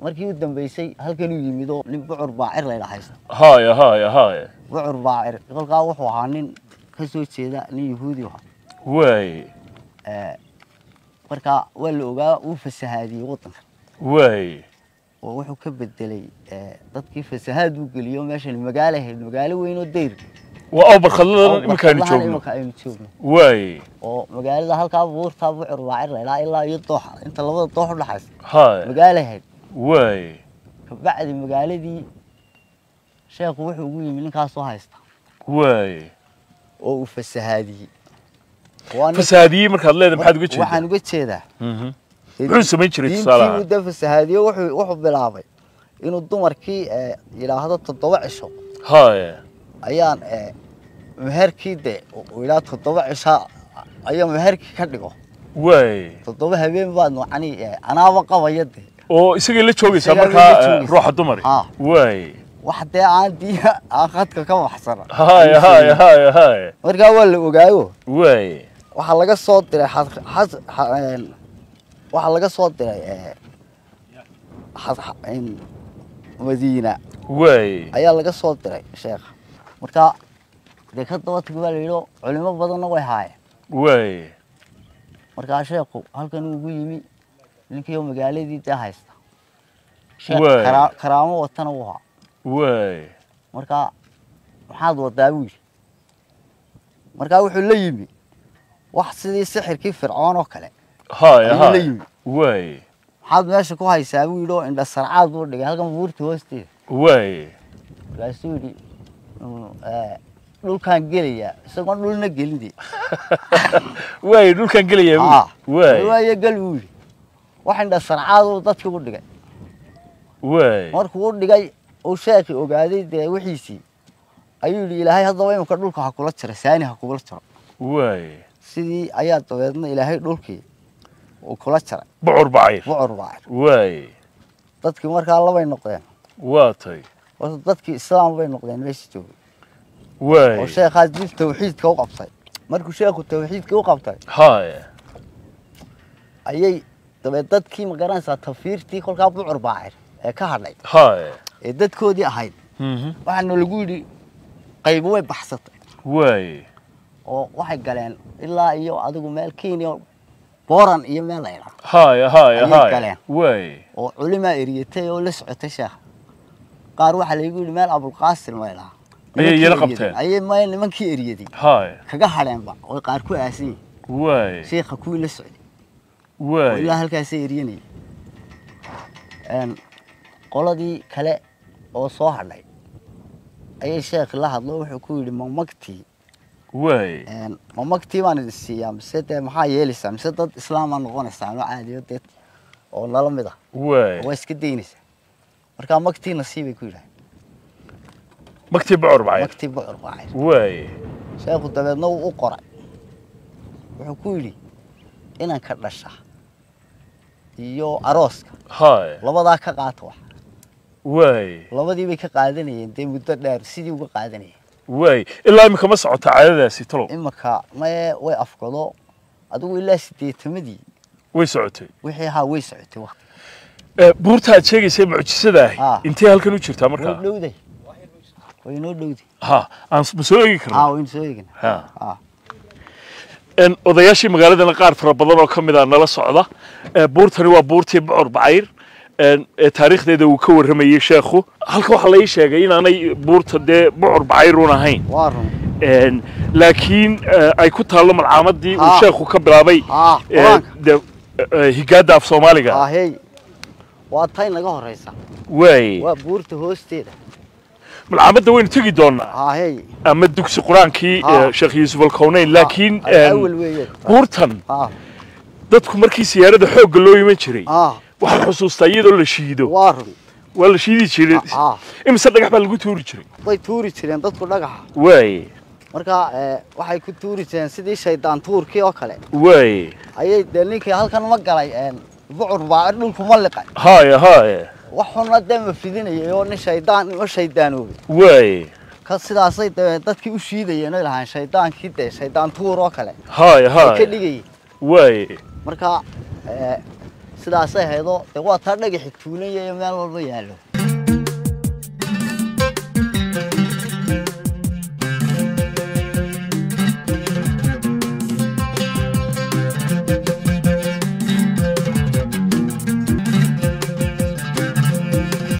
markii u dambeysay halkanuu yimid oo nin bucur baacir laydha haysta haya haya haya bucur baacir kolkaa wuxuu ahaa nin ka soo jeeda nin yahuudi ahaa waay Eh, marka waa la ogaa uu fasahaadiyey waddanka waay oo wuxuu ka bedelay eh, dadkii fasahaad uu geliyo meeshan magaalo ahayd magaalo weyn oo dayr waa awbar khadladan iminkaaynu Barkadlahan joogno imika aynu joogno waay oo magaalada halkaa buurtaa bucur baacir laydhaa ilaa iyo dooxa inta labada doox u dhaxaysa haya magaalo ahayd waay kabacdi magaaladii sheekhu wuxuu ugu yimi ninkaasoo haysta waay oo uu fasahaadiyey Waa nin- fasaadiyey markaad leedahay maxaad uga jeedaa waxaan uga jeedaa Mhm. muxuu samayn jiray diintii tusaalaha uu da fasahaadiyo wuxuu wuxuu bilaabay inuu dumarkii eh, yidhaahdo toddoba cisho haya ayaan eh, meherkii de uu yidhaha toddoba cisho ayaa meherkii ka dhigo waay toddoba habeen baad macni eh, anaaba qabaya de oo isagay la joogaysaa Isagaa la markaa eh, joogaysaa. ruuxa dumari Ha. waay wax dee aan diina aan khadka ka baxsana haya haya haya haya markaa waa la ogaayo waay waxaa laga soo diray xas- xas- xa- een, waxaa laga soo diray eh, xas- xa- een, madiina waay ayaa laga soo diray sheekha marka dee ka daba tag baa la yidhi culimo badanna way haayeen waay markaa sheekhu halkan uu ugu yimi ninkii oo magaaladii dee haysta Sheekh Waay. karaa- karaamo watana wuu haa waay marka maxaad wadaa buu yidhi markaa wuxuu la yimi wax sidii sixirkii fircoon oo kale haya ayuu la haya yimi waay maxaad meesha ku haysaa buu yidhi oo indha sarcaad buu dhigay halkan buurta hoosteeda waay markaasuu yidhi "Mm, eh, dhulkaan gelayaa isagoon dhulna gelin dee waay dhulkan gelaya Ah, waay waayo gal buu yidhi wax indha sarcaad uu dadkii u dhigay waay markuu u dhigay uu sheekhi ogaaday dee wixiisii ayuu yidhi ilaahay haddaba imika dhulka ha kula jiro saani ha kugula jiro waay sidii ayaa dabeedna ilaahay dhulkii uu kula jaray bucur bacayr bucur baa waay dadkii markaa labay noqdeen waa tay horta dadkii islaam bay noqdeen meesha joogay oo waay sheekhaas dib tawxiidka u qabtay markuu sheekhu tawxiidka u qabtay haya ayay dabeed dadkii ma garanaysaa tafiirtii kolkaa bucur baacir ee ka hadhay haya ee dadkoodii ahayd Mhm. waxaana lagu yidhi qaybo way baxsatay waay oo waxay galeen ilaa iyo adigu meel kenya boran iyo meel la idhaa haya haya Ayay haya galeen. waay oo culimaa eriyatay oo la socotay sheekha qaar waxaa laygu yidhi meel abulqaasim la idhaa Ayay Nimankii yala eryaday. qabteen? ayay may nimankii eriyaday haya kaga hadheenba oo qaar ku aasan yihin waay sheekha kuwii la socday oo waay ilaa halkaasay eryanayay Een, qoladii kale oo soo hadhay ayay sheekhi la hadlo wuxuu ku yidhi mamagtii waay Een, mamagtii baan idin siiyaa mise dee maxaa yeelaysaa mise dad islaamaa noqonaysaa ama caadiyo dee oo nala mid ah waay waa iska daynaysaa markaa magtii nasiibay ku yidhahay magtii bucur bacayr magtii bucur baacay waay sheekhu dabeedna wuu u qoray wuxuu ku yidhi inanka dhasha iyo arooska haya labadaa ka qaata wax waay labadii bay ka qaadanayeen dee muddo dheer sidii uga qaadanayeen waay ilaa imika ma socota caadadaasi talow imarka maye way afgado adigu ilaa sideetamadii way socotay wixii ahaa way socotay waqti Eh, buurta aad sheegaysay mucjisada Ah. ahi intee halkan u jirtaa way markaa dhowday way noo dhowday ha aan s- ma soo eegi haa karna waynu soo eegina ha haa En, odayaashii magaaladana qaar fara badan oo ka mid a nala socda Eh, buurtani waa buurtii bucur bacayr En, ee taariikhdeeda uu ka warramayey sheekhu halka waxaa la ii sheegay inaanay buurta dee bucur bacayruun ahayn waa run En, laakiin eh, ay ku taallo malcaamadii uu Ah. sheekhu ka bilaabay haa eh, qur-aanka dee, eh, higaada af soomaaliga haa hey waa tay naga horeysa waay waa buurta hoosteeda malcaamadda waynu tegi doonaa haa hey ama dugsi qur-aankii Ah. eh, sheekh yuusuf alkowneyn laakiin Ah, en, awal weeye buurtan haa dadku markii siyaarada xoogga loo iman jiray haa waxaan xusuustaa iyadoo la shiido waa run waa la shiidi jiray haa imise dhagax baa lagu tuuri jiray way tuuri jireen dadku dhagaxa waay marka eh, waxay ku tuuri jireen sidii shaydaan tuurkii oo kale waay ayay dee ninkii halkan ma galay een, bucur baacir dhulku ma liqay haya haya wax xunna dee ma fidinayay oo nin shaydaan ma shaydaanoobay waay ka sidaasay dee dadkii u shiidayeen oy lahaan shaydaankii dee shaydaan tuur oo kale haya ay ka haya dhigayeen waay marka eh, sidaasay haydoo dee waa taa dhagaxi tuulan yayo meel walba yaallo